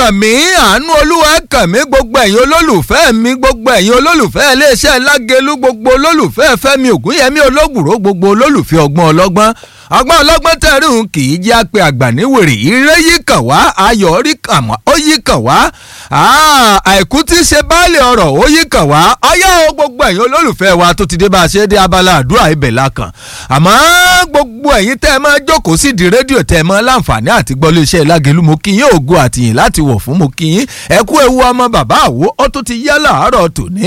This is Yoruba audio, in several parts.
kàn mí àánú olúwa kàn mí gbogbo ẹ̀yin olólùfẹ́ mi gbogbo ẹ̀yin olólùfẹ́ iléeṣẹ́ lágẹ̀lú gbogbo olólùfẹ́ fẹ́mi ògúnyẹmí ológùrò gbogbo olólùfẹ́ ọgbọ́n ọlọ́gbọ́n ọgbọ́n ọlọ́gbọ́n tẹ̀rùn kì í jẹ́ apẹ àgbà níwèrè ire yìí kàn wá ayọ̀ rí kàn wá ó yí kàn wá àìkú tí ṣe báàlì ọ̀rọ̀ ó yí kàn wá ọyá o gbogbo ẹ̀yin olólùfẹ́ wa tó ti dé bá a ṣe dé abala àdúrà ibẹ̀ la kàn àmọ́ gbogbo ẹ̀yin tẹ́ ẹ máa jókòó sí di rédíò tẹ́ ẹ máa láǹfààní àti gbọ́ iléeṣẹ́ lágẹ̀lú mo kí yín ògo àtìyìn láti wọ̀ fún mo kí yín ẹ kú ewu ọmọ bàbá àwo ó tún ti yá láàárọ̀ tòní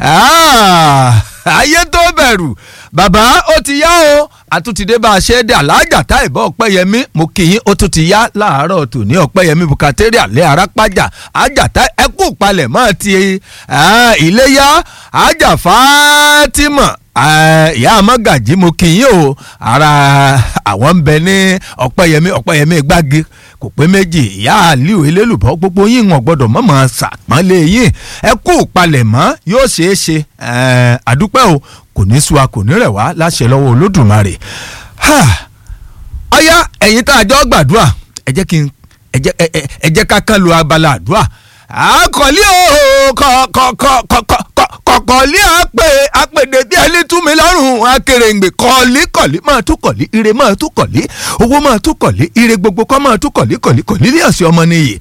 ayé tó bẹ̀rù bàbá ó ti yá o àtúntìdé bá a ṣe é dé aláàjà tá ìbọn ọpẹ́yẹmí mo kì í ó tún ti yá láàárọ̀ tòní ọpẹ́yẹmí bukateri alẹ́ arápájà àjàtá ẹkú palẹ̀ mọ́ ti iléyá àjà fátímọ̀ ìyá amọ́gàjì mo kì í o ara àwọn ń bẹ ní ọpẹ́yẹmí ọpẹ́yẹmí gbági kò pé méjì ìyá aliu elélùbọ́ gbogbo yín wọn gbọ́dọ̀ mọ̀mọ́ sàpọ́nlé yín ẹ kú palẹ̀ mọ́ yóò ṣeé ṣe àdúpẹ́ o kò ní sú wa kò ní rẹ̀ wá láṣẹ lọ́wọ́ olódùmarè ọ̀yá ẹ̀yin tá a jọ gbàdúrà ẹ jẹ́ kí n ẹ jẹ́ ká kán lu abala àdúrà àkọlé o kọ̀kọ̀lé àpè àpèdè bí ẹni tú mi lọ́rùn akèrèǹgbè kọ̀lí kọ̀lí máa tú kọ̀lí ire máa tú kọ̀lí owó máa tú kọ̀lí ire gbogbo kọ́ máa tú kọ̀lí kọ̀lí kọ̀lí ní ọ̀sẹ̀ ọmọ nìyí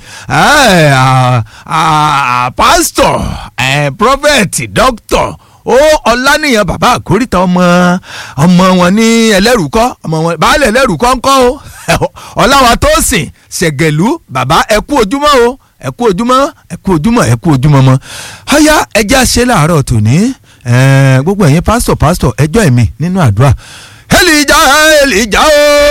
pásítọ̀ prọfẹ̀tì dókítọ̀ ó ọlánìyàn bàbá àkórìtà ọmọ ọmọ wọn ní ẹlẹ́rùkọ́ ọmọ wọn baálé ẹlẹ́rùkọ́ ńkọ́ o ọláwa tó sìn ṣẹ̀gẹ̀lú bàbá ẹ kú ojúmọ́ o ẹ kú ojúmọ́ ẹ kú ojúmọ́ ẹ kú ojúmọ́ mọ́ ọ̀yá ẹjẹ́ àṣẹ làárọ̀ tòní gbogbo ẹ̀yin pásítọ̀ pásítọ̀ ẹjọ́ ẹ̀mí nínú àdúrà èlìjà èlìjà o